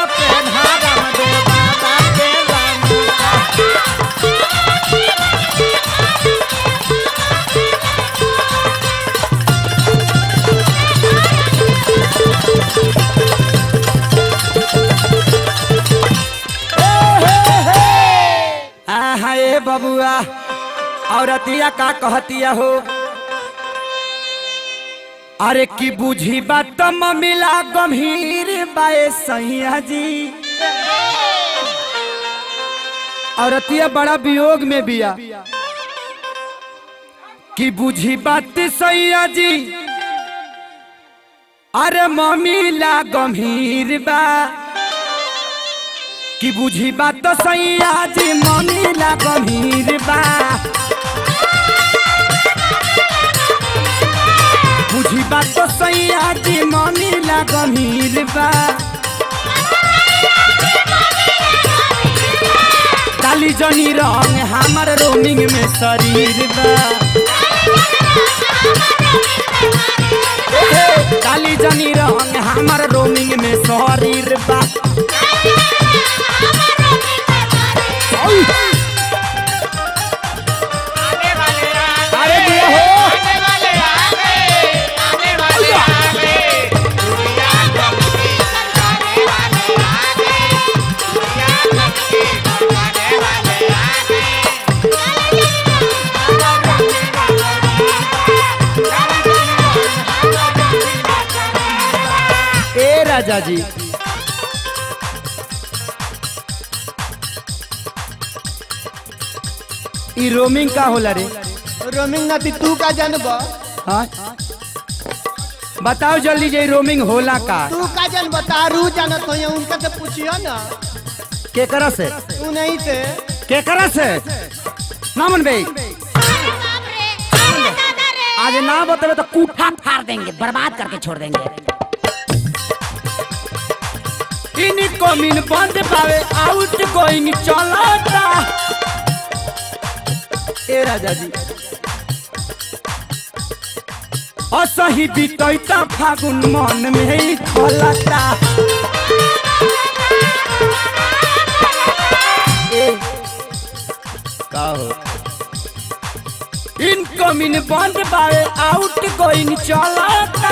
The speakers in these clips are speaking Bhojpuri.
पेन्हा रामदेव बाबा के लंका आहा ए बबुआ औरतिया का कहतिया हो अरे की बुझी बात मिला गंभीर बाए सैया जी औरतिया बड़ा वियोग में बिया कि बुझी बात सैया जी अरे ममिला गंभीर बा कि बुझी बात तो सैया जी ममिला गंभीर बा बुझी बात तो सैया जी ममिला गंभीर बा काली जनी रंग हमर रोमिंग में शरीर बा काली जनी रंग हमर रोमिंग में शरीर बा आने वाले आ अरे गए दिया हो आने वाले आ गए आने वाले आ गए दुनिया चमके आने वाले आ गए दुनिया चमके आने वाले आ गए ए राजा जी ई रोमिंग का होला रे रोमिंग नाती तू का जानब हाँ बताओ जल्दी जे ई रोमिंग होला का तू का जान बता रू जानत हो उनका से पूछियो ना केकरा से तू नहीं से केकरा से ना मन भाई आज ना बतावे तो कूठा फाड़ देंगे बर्बाद करके छोड़ देंगे इनको मिन बंद पावे आउट गोइंग चलता ए राजा जी असही बीतैता फागुन मन में ही खलता ए का हो इनको मिन बंद पावे आउट गोइंग चलता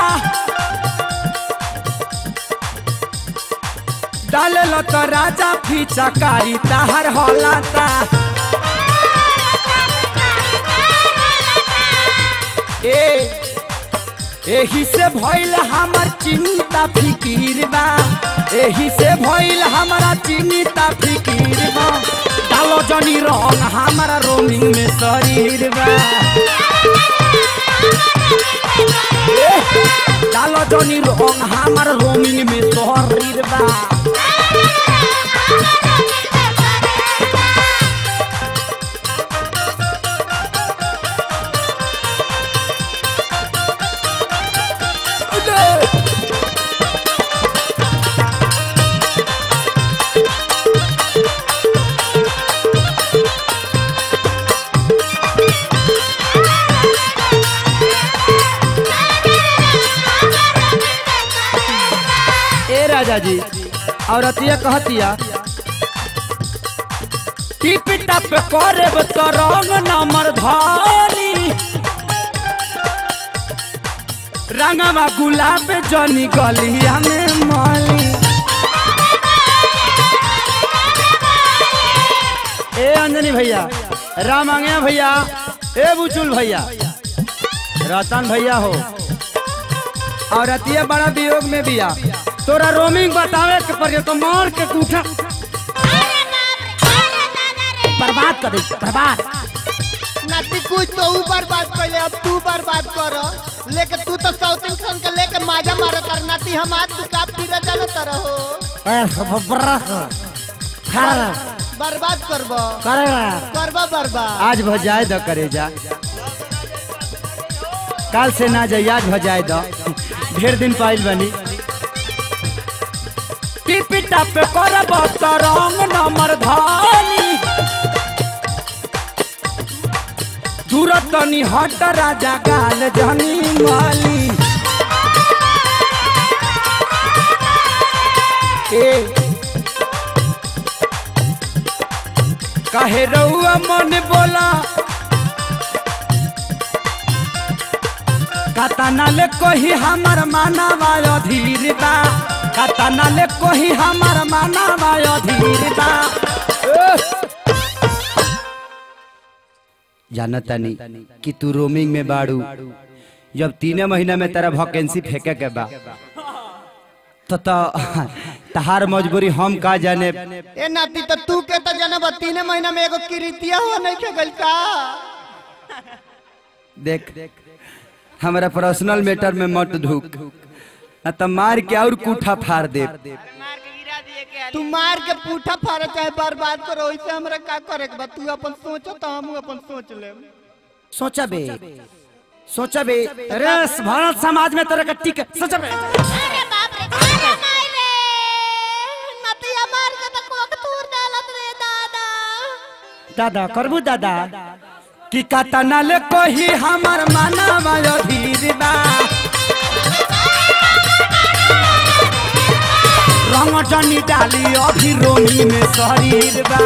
डालल तो राजा फीचा कारी ताहर हलाता ए एही से भइल हमर चिंता फिकीर बा एही से भइल हमरा चिंता फिकीर बा डालो जनी रंग हमरा रोमिंग में शरीर बा ए, डालो जनी रंग हमर रोमिंग में शरीर बा ए राजा जी औरतिया कहतिया टिप टप करे तो रंग नंबर धारी रंगवा गुलाब जनी गलिया में माली ए अंजनी भैया राम आंगे भैया ए बुचुल भैया रतन भैया हो और अतिया बड़ा वियोग में बिया तोरा रोमिंग बतावे के पड़े तो मार के कूठा बर्बाद कर दे बर्बाद नाती कुछ तो ऊ बर्बाद कैले अब तू बर्बाद कर लेके तू तो साउथ इंडियन के लेके माजा मारे कर नाती हम आज तू का पीरा जानत रहो बर्बाद करबो करबो बर्बाद आज भजाए द करे जा काल से ना जाई आज भजाए द ढेर दिन पाइल बनी टिपी टप करब त रंग नंबर धानी दूर तनी हट राजा गाल जनी माली ए कहे रउआ मन बोला कतना ले कोही हमर मानवा अधीर बा कतना ले कोही हमर मानवा अधीर बा जानतानी कि तू रोमिंग में बाड़ू जब तीन महीना में तेरा वैकेंसी फेंके के बा तो तो तहार मजबूरी हम का जाने ए नाती तो तू के तो जनब तीन महीना में एगो किरीतिया हो नहीं के गइल का देख हमारा पर्सनल मैटर में मत ढूक न तो मार के और कूठा फाड़ दे मार के गिरा दिए के तू मार के पूठा फाड़ चाहे बर्बाद करो वैसे हमरा का करे के बा तू अपन सोचो तो हम अपन सोच लेब सोचा बे सोचा बे अरे भारत समाज में तेरे का टिक सोचा बे अरे बाप रे अरे माई रे नतिया मार के तो कोक तूर डालत रे दादा दादा करबू दादा कि कतना ले कोही हमर मानवा अधीर बा रंग जनी डाली अभी रोमी में शरीर बा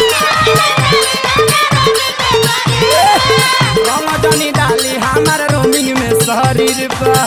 रंग जनी डाली हमर रोमी में शरीर बा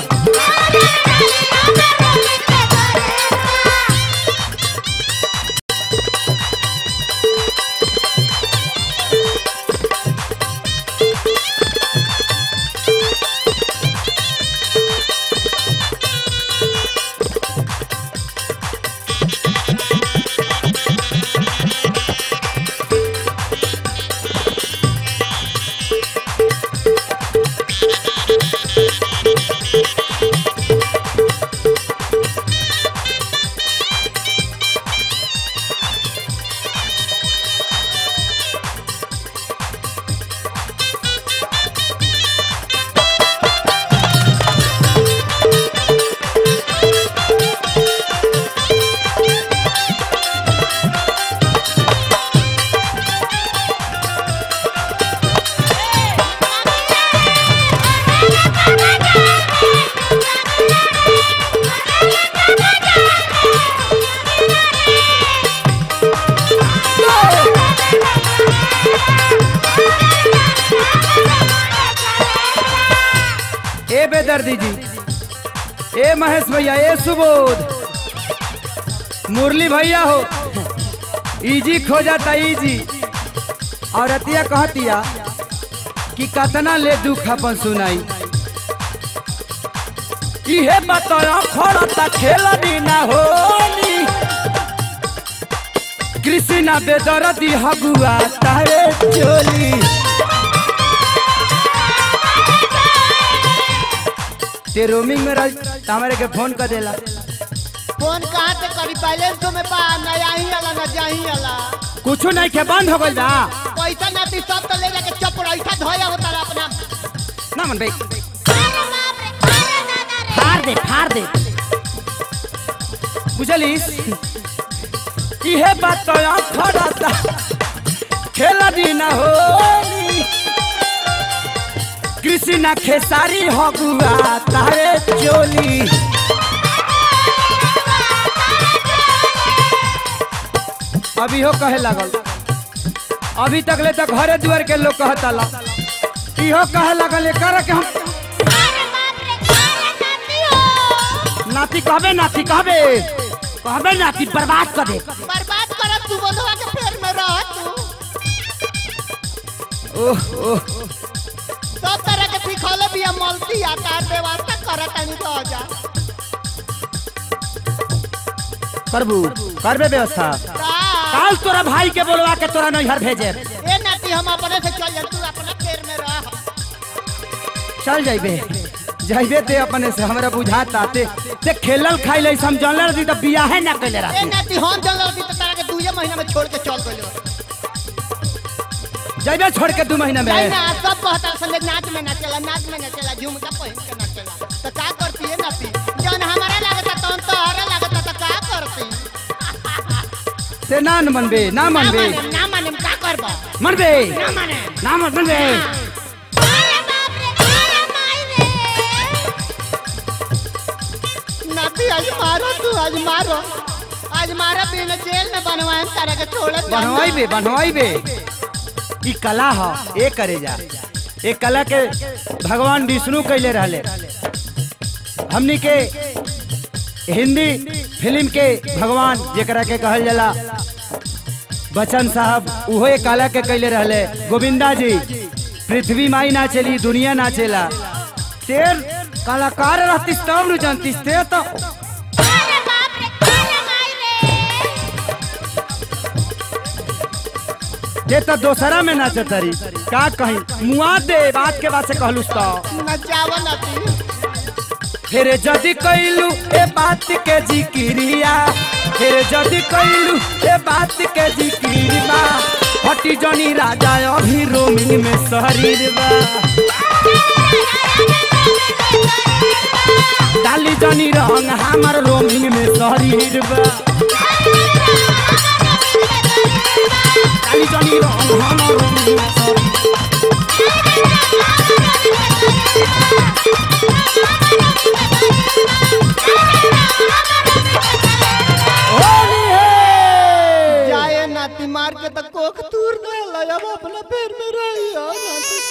ए बेदर्दी जी ए महेश भैया ए सुबोध मुरली भैया हो इजी खो जाता इजी और अतिया कहतिया कि कतना ले दुख अपन सुनाई इहे बतरा खड़ता खेलनी ना होनी कृष्णा बेदर्दी हगुआ तारे चोली ते रोमिंग में रह हमारे के फोन कर देला फोन कहाँ से करी बैलेंस तो में बा ना यहीं आला ना जहीं आला कुछ नहीं के बंद हो गइल बा पैसा नाती सब तो ले जाके चप ऐसा धोया होता रहा अपना ना मन भाई अरे बाप रे अरे दादा रे फाड़ दे फाड़ दे बुझलिस इहे बात तो खड़ता खेला दी ना होली कृष्णा खेसारी हगुआ तारे चोली अभी हो कहे लागल अभी तक ले तक घरे दुआर के लोग कहता ला इहो कहे लागल एकर के हम अरे बाप रे अरे नाती हो नाती कहबे नाती कहबे कहबे नाती बर्बाद कर दे बर्बाद करत तू बोलवा के फेर में रह तू ओह ओह सब तरह के सिखौले भी हम मलती आकार व्यवस्था करत नहीं तो हो जा करबू करबे व्यवस्था का काल तोरा भाई के बोलवा के तोरा नैहर भेजे ए नाती हम अपने से चल जा तू अपना फेर में रह चल जाइबे जाइबे ते अपने से हमरा बुझाता ते ते खेलल खाइल ऐसे हम जानल रही तो बियाहे ना कैले ए रहती नाती हम जल रही तो तारा के दूजे महीना में छोड़ के चल गइल जाइबे छोड़ के दू महीना में नहीं ना सब कहता संगे नाच में ना चला नाच में ना चला झुमका पहिन के ना चला तो का करती है नाती जौन हमारा लागता तौन तो हरा लागता तो का करती ते ना न मनबे ना ना मनबे माने ना माने का करबा मनबे ना माने ना मन- मनबे अरे बाप रे अरे माई रे नाती आज मारो तू आज मारो आज मारा बिना जेल में बनवाए तारा के छोड़े बनवाइबे बनवाइबे ई कला ह ए करे जा ए कला के भगवान विष्णु कैले रहले हमनी के हिंदी फिल्म के भगवान जेकरा के कहल जाला बच्चन साहब उहो ए कला के कैले रहले गोविंदा जी पृथ्वी माई ना चली दुनिया ना चला तेर कलाकार रहतीस तब नु जानतीस ते तो अरे बाप रे अरे माई रे ते तो दोसरा में नाचत रही का कही मुआ दे बात के बात से कहलुस तो नचावा नाती फिर जदि कैलू ए बात के जिक्रिया फिर जदि कैलू ए बात के जिक्रिया हटी जनी राजा अभी रोमिंग में शरीर बा डाली जनी रंग हमार रोमिंग में शरीर बा डाली जनी रंग हमार रोमिंग में शरीर होली है जाए नाती मार के तो कोख तूर दे अब अपना पैर में रही हो नाती